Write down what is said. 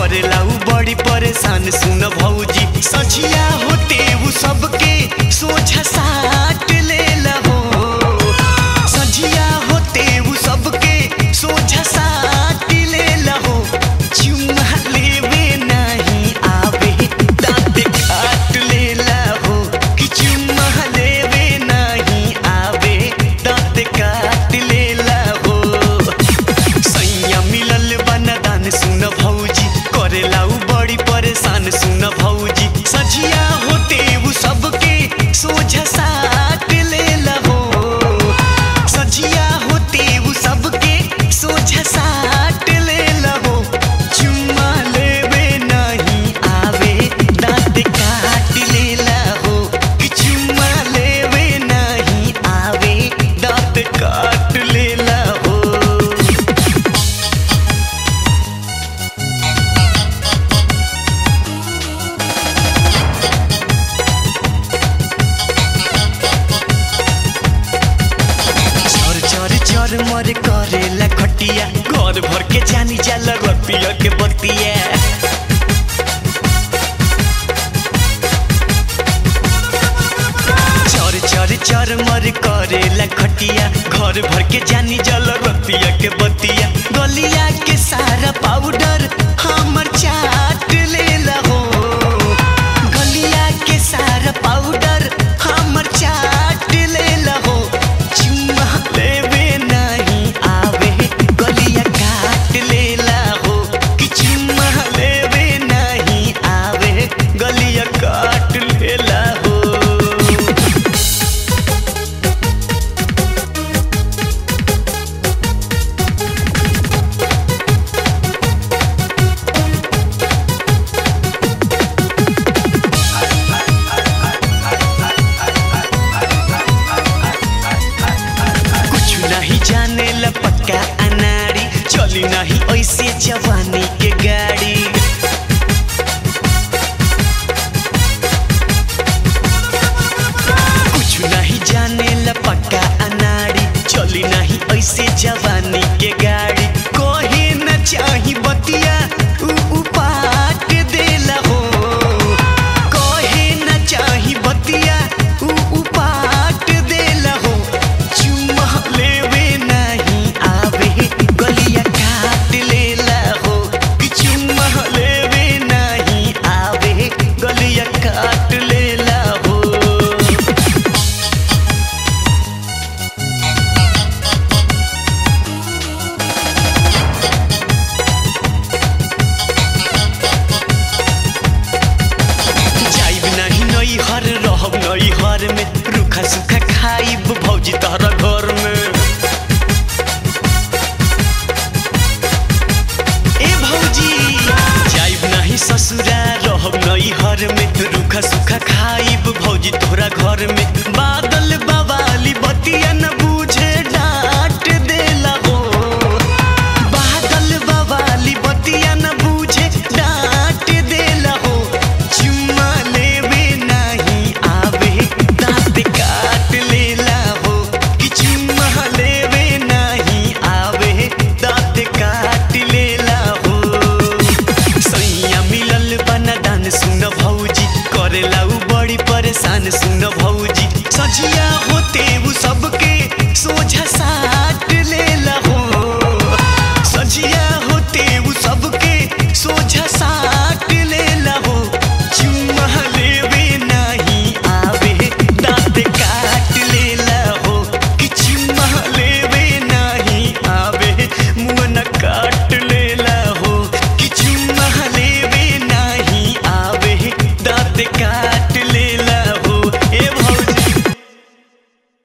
करेला उ बड़ी परेशान सुन भौजी सचिया होते उ सबके सोझा साट लेला हो सजिया होते उ सबके सोझा साट लेला हो चुम्मा लेवे नहीं आवे दाँत काट लेला हो कि चुम्मा लेवे नहीं आवे दाँत काट लेला हो सैया मिलल बनदान सुन भौजी करेला उ बड़ी परेशान सुन भौजी सजिया होते उ सबके सोझा साट लेला हो सजिया होते उ सबके सोझा साट लेला हो चुम्मा लेवे नहीं आवे दाँत काट लेला हो कि चुम्मा लेवे नहीं आवे दाँत काट लेला हो चर चर चर मर करेला खटिया घर भर के जानी जाला रतिया के बतिया चर चर चर मर करेला खटिया घर भर के जानी जल रतिया के बतिया गलिया के सारा पाउडर हमर चाट लेला हो गलिया के सारा पाउडर हमर चाट लेला हो चुम्मा लेवे नहीं आवे गलिया काट लेला हो कि चुम्मा लेवे नहीं आवे गलिया काट लेला हो कुछ नहीं जाने ला पक्का अनाड़ी चली नहीं ऐसे जवानी के गाड़ी कुछ नहीं जाने ला पक्का अनाड़ी चली नहीं ऐसे जवानी के गाड़ी कोहे न चाही बतिया उ उपाट देला हो कोहे न चाही बतिया उ उपाट देला हो चुम्मा लेवे नहीं आवे गलिया काट लेला हो कि चुम्मा लेवे नहीं आवे गलिया काट लेला हो जाइब नहीं नई हर रहब नई हर में रूखा सूखा खाइब भौजी तहरा घर में ए भौजी जाइब नहीं ससुरा रहब नई हर में रूखा सूखा खाइब भौजी तोहरा घर में